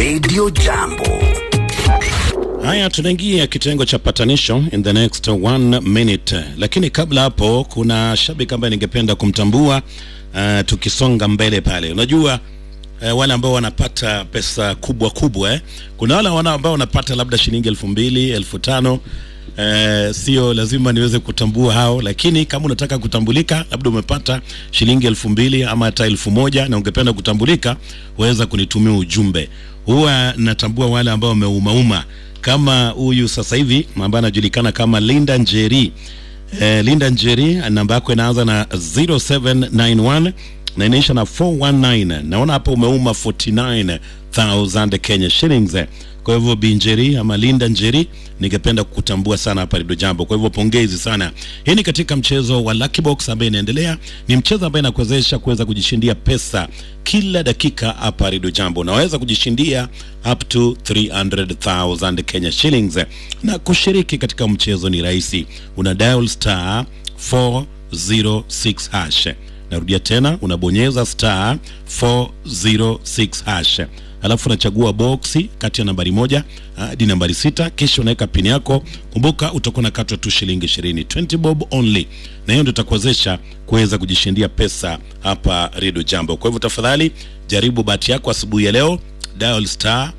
Radio Jambo. Haya, tunaingia kitengo cha patanisho in the next one minute, lakini kabla hapo, kuna shabiki ambaye ningependa kumtambua uh, tukisonga mbele pale. Unajua uh, wale ambao wanapata pesa kubwa kubwa eh. Kuna wale wana ambao wanapata labda shilingi elfu mbili elfu tano Uh, sio lazima niweze kutambua hao, lakini kama unataka kutambulika, labda umepata shilingi elfu mbili ama hata elfu moja na ungependa kutambulika, waweza kunitumia ujumbe. Huwa natambua wale ambao wameumauma kama huyu sasa hivi ambaye anajulikana kama Linda Njeri. Eh, Linda Njeri namba yako inaanza na 0791 na inaisha na 419. Naona hapo umeuma 49000 Kenya shillings. Kwa hivyo Binjeri ama Linda Njeri, ningependa kukutambua sana hapa Redio Jambo. Kwa hivyo pongezi sana. Hii ni katika mchezo wa Lucky Box ambaye inaendelea. Ni mchezo ambaye inakuwezesha kuweza kujishindia pesa kila dakika hapa Redio Jambo. Unaweza kujishindia up to 300,000 Kenya shillings. Na kushiriki katika mchezo ni rahisi. Una dial star 406 hash. Narudia tena, unabonyeza star 406 hash alafu unachagua boksi kati ya nambari moja hadi nambari sita kisha unaweka pini yako. Kumbuka utakuwa nakatwa tu shilingi ishirini, 20 bob only, na hiyo ndio itakuwezesha kuweza kujishindia pesa hapa Redio Jambo. Kwa hivyo tafadhali jaribu bahati yako asubuhi ya leo, dial star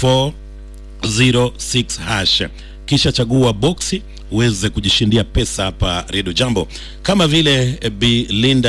406 hash kisha chagua boksi uweze kujishindia pesa hapa Redio Jambo, kama vile Bi Linda